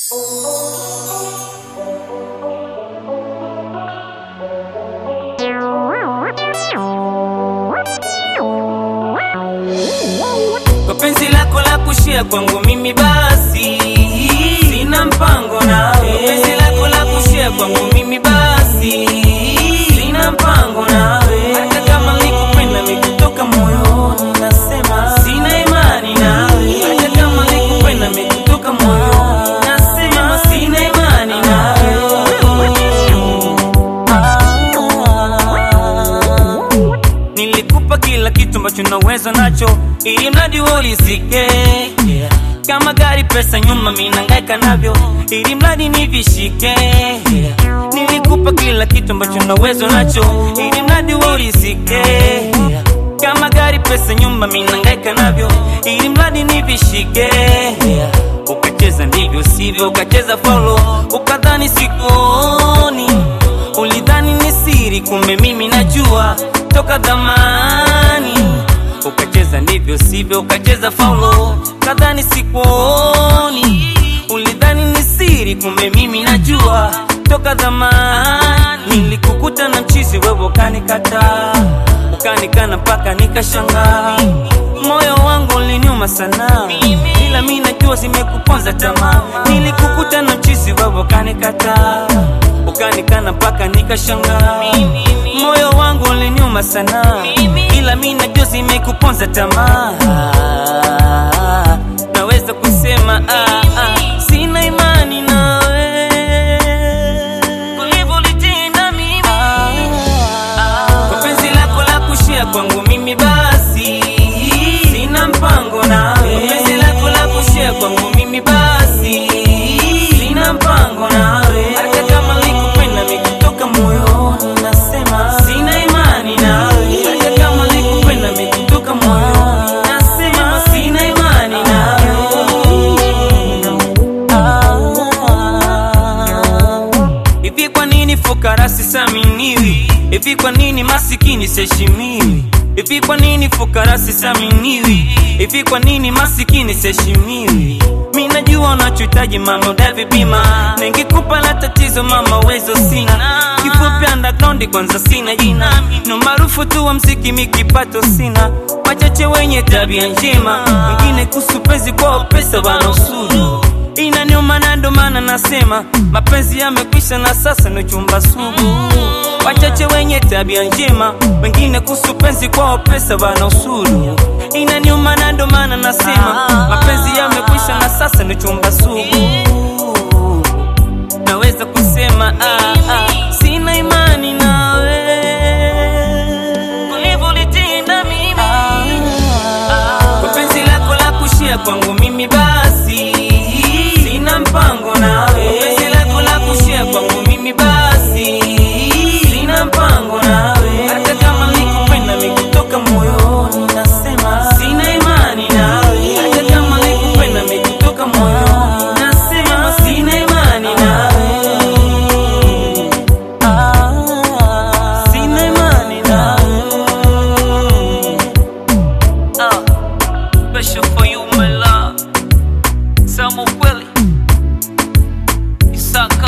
Kwa penzi lako la kushia kwangu mimi basi sina mpango nawe. Kwa penzi lako la kushia kwangu mimi basi sina mpango nawe. Hata kama nikupenda mikutoka moyoni, nasema sina imani nawe. Hata kama nikupenda mikutoka moyoni, nasema sina imani nawe. Nilikupa kila kitu ambacho naweza nacho, ili mradi wewe ulisike. Kama gari, pesa, nyuma, mimi nangaika navyo, ili mradi nivishike. Nilikupa kila kitu ambacho naweza nacho, ili mradi wewe ulisike. Kama gari, pesa, nyumba, mimi nangaika navyo, ili mradi nivishike. Ukacheza ndivyo sivyo, ukacheza faulo, ukadhani sikuoni Ulidhani ni siri, kumbe mimi najua toka zamani. Ukacheza ndivyo sivyo, ukacheza faulo, kadhani sikuoni. Ulidhani ni siri, kumbe mimi najua toka zamani. Nilikukuta na mchizi, wewe ukanikataa, ukanikana mpaka nikashangaa. Moyo wangu uliniuma sana, ila mimi najua zimekuponza tamaa. Nilikukuta na mchizi, wewe ukanikataa ukanikana mpaka nikashangaa. Moyo wangu uliniuma sana, ila mimi najua zimekuponza tamaa. Naweza kusema ah, ah, sina imani nawe ulivyolitenda mimi. Kwa penzi lako la kushia kwangu mimi basi sina mpango nawe. Kwa penzi lako la kushia kwangu mimi basi sina mpango nawe. Hata kama nikupenda mikutoka moyoni, nasema sina imani nawe. Hata kama nikupenda mikutoka moyoni, nasema sina imani nawe. Hivi kwa nini fukara sisaminiwi? Hivi kwa nini masikini siheshimiwi? Hivi kwa nini fukara sisaminiwi? Hivi kwa nini masikini siheshimiwi? Mimi najua unachohitaji mama, udai bima ningekupa la tatizo mama, uwezo sina. Kifupi underground kwanza sina jina, no maarufu tu wa mziki, mi kipato sina. Wachache wenye tabia njema, wengine kuhusu penzi kwao pesa wana usuru inaniuma na ndo maana nasema mapenzi yamekwisha na sasa ni chumba sugu. Wachache wenye tabia njema, wengine kuhusu penzi kwao pesa wana usuru. Inaniuma na ndo maana nasema mapenzi yamekwisha na sasa ni chumba sugu. Naweza kusema ah, ah, sina imani nawe ulivyolitenda mimi kwa penzi lako la kushia kwangu mimi basi sina mpango nawe. Kwa penzi lako la kushia kwangu mimi basi sina mpango nawe. Hata kama nikupenda mikutoka moyoni, nasema sina imani nawe. Hata kama nikupenda mikutoka moyoni, nasema sina imani nawe. Ah, sina imani nawe. Ah, special for you, my love. Samu kweli Isaka